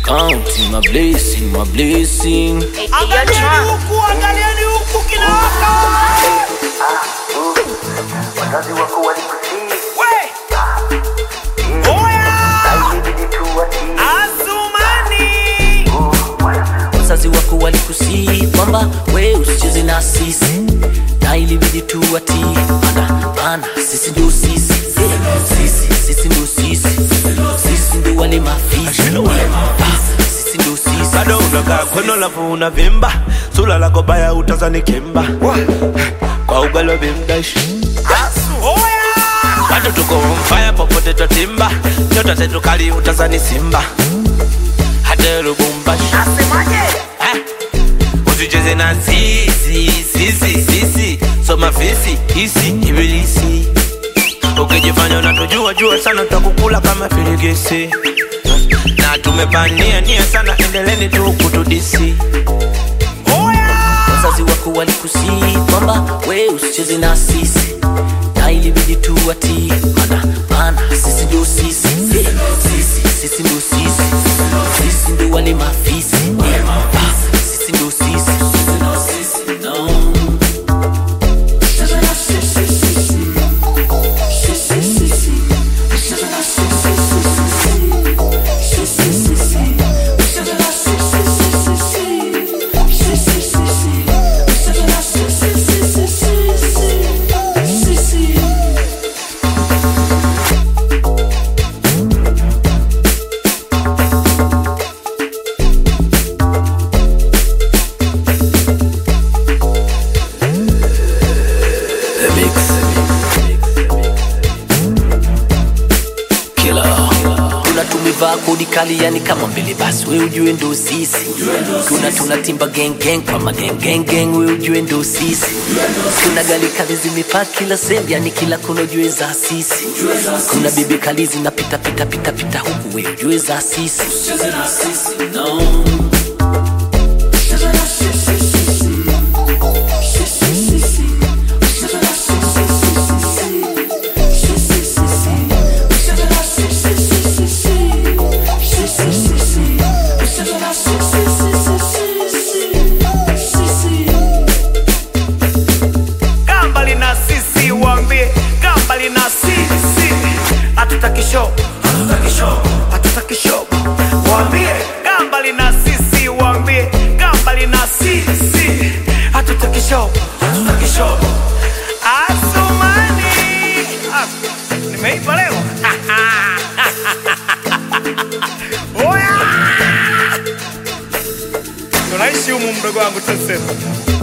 Counting my blessing, my blessing. Angalieni huku, angalieni huku kinawaka. wazazi wako walikusii We! Oya! ilibidi tu watii Asumani! Wazazi wako walikusii kwamba we usicheze na sisi, na ilibidi tuwatii, mana mana sisi ndio sisi, sisi sisi ndio sisi, sisi ndio wale mafisi, Ah, sisi ndio sisi. bado unakaa kweno lafu unavimba sula lako baya utazani kimba kwa ugali wa bimdash Oya! bado tuko mfaya popote twatimba nyota zetu kali utazani simba hata lubumbashi Eh, usicheze na sisi sisi sisi soma fisi hisi ibilisi ukijifanya unatujua jua sana tutakukula kama filigisi na tumepania nia sana endeleni tu kutudisi Wazazi wako walikusii kwamba we usicheze na sisi, na ilibidi tuwatii, mana mana sisi ndio sisi, sisi sisi ndio sisi, sisi ndio wale mafisi, Ah, sisi ndio sisi. No. The mix. Killer. Tuna tumevaa kodi kali yani kama mbele basi we ujue ndo sisi tuna tunatimba gang gang kama gang gang gang we ujue ndo sisi kuna gali kali zimepaa kila sehemu yani kila kona ujue za sisi kuna bibi kali zinapita pita pita pita huku we ujue za sisi no. Gambali na sisi waambie, gambali na sisi. Hatutaki show, hatutaki show, hatutaki show. Waambie, gambali na sisi waambie, gambali na sisi. Hatutaki show, hatutaki show. Asumani. Ah, nimeipa leo. Oya! Tunaishi humu mdogo wangu Tanzania.